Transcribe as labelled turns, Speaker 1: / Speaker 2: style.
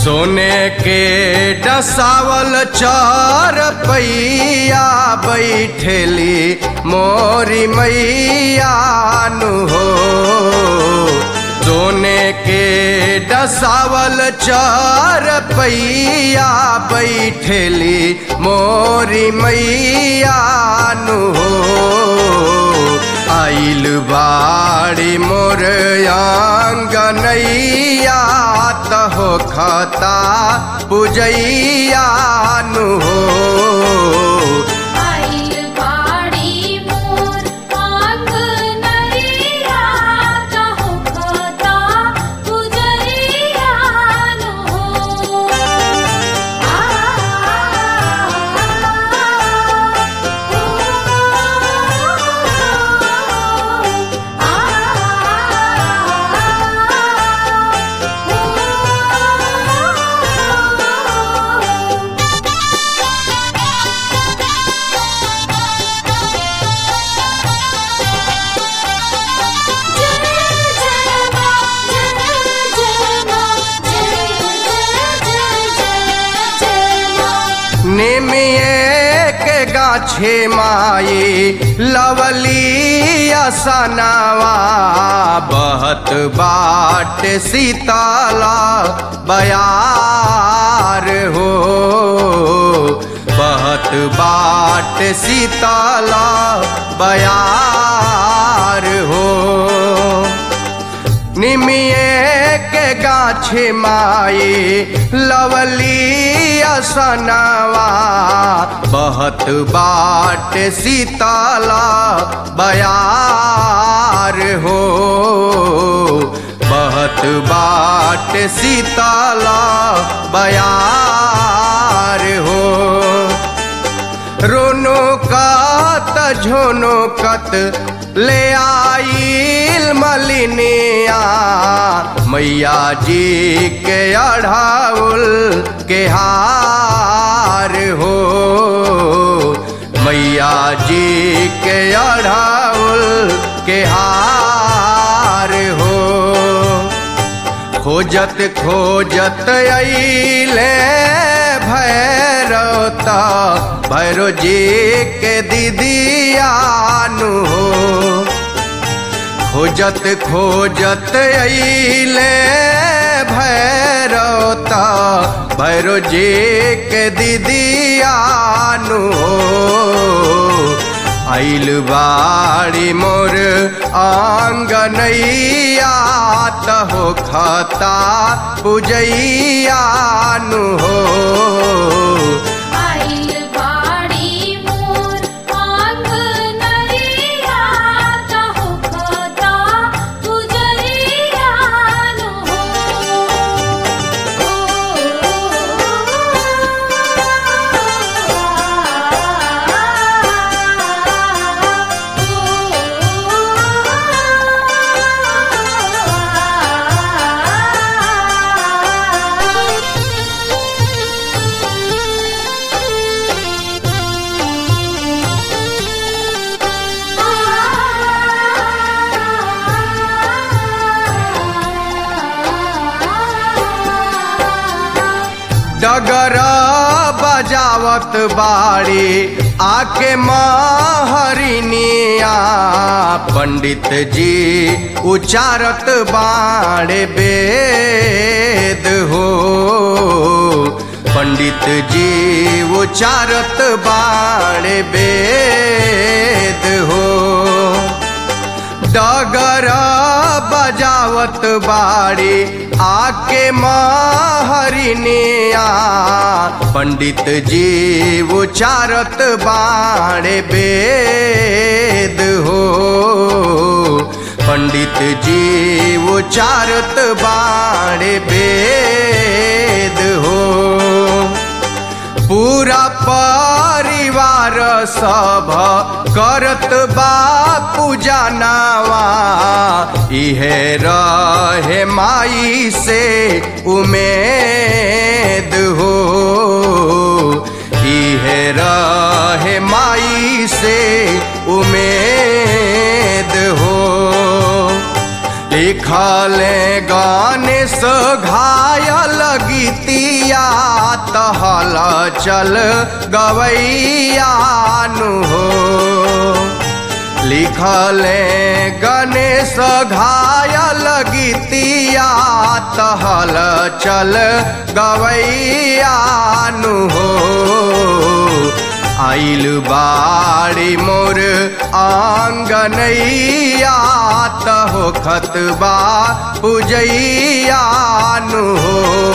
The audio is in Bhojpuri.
Speaker 1: सोने के डसावल चार पैया बैठेली मोरी मैया नु हो सोने के डसावल चार पैया बैठेली मोरी मैया नु हो आइल बाड़ी मोर आंगनैया तहो खता पुजैया नु हो
Speaker 2: आइल बाड़ी मोर आंगनैया कहु कता पुजरिया नु हो आ
Speaker 1: निमिये के गाछे माई लवली असनवा बहत बाट सीताला बयार हो बहत बाट सीताला बयार हो निमिये के गाछे माई लवली असनवा बहत बाट सीताला बयार हो बहत बाट सीताला बयार हो रोनो कत झोनो कत ले आइल मलिनिया मैया जी के अढ़ाउल के हार हो मैया जी के अढ़ाउल के हार हो खोजत खोजत अइले भैरवता भैरो जी के दीदिया नु हो खोजत खोजत अइले भैरवता भैरो जी के दीदिया नु हो आइल बाड़ी मोर आंगनैया तहो खता पुजैया नु हो
Speaker 2: आइल बाड़ी मोर आंगनैया कहु कता पुजरिया नु
Speaker 1: डगर बजावत बाड़ी आके महरिनिया पंडित जी उचारत बाड़े वेद हो पंडित जी उचारत बाड़े वेद हो डगर बजावत बाड़ी आके महरिनिया पंडित जी उचारत बाड़े वेद हो पंडित जी उचारत बाड़े वेद हो पूरा परिवार सब करत बा पूजा नावा इहे रहे माई से उमेद हो इहे रहे माई से उमेद हो लिखले गाने सो घायल गीतिया तहल चल गवैयानु हो लिखले गणेश घायल गीतिया तहल चल गवैयानु हो आइल बाड़ी मोर आंगनैया तहो खतबा पुजैयानु हो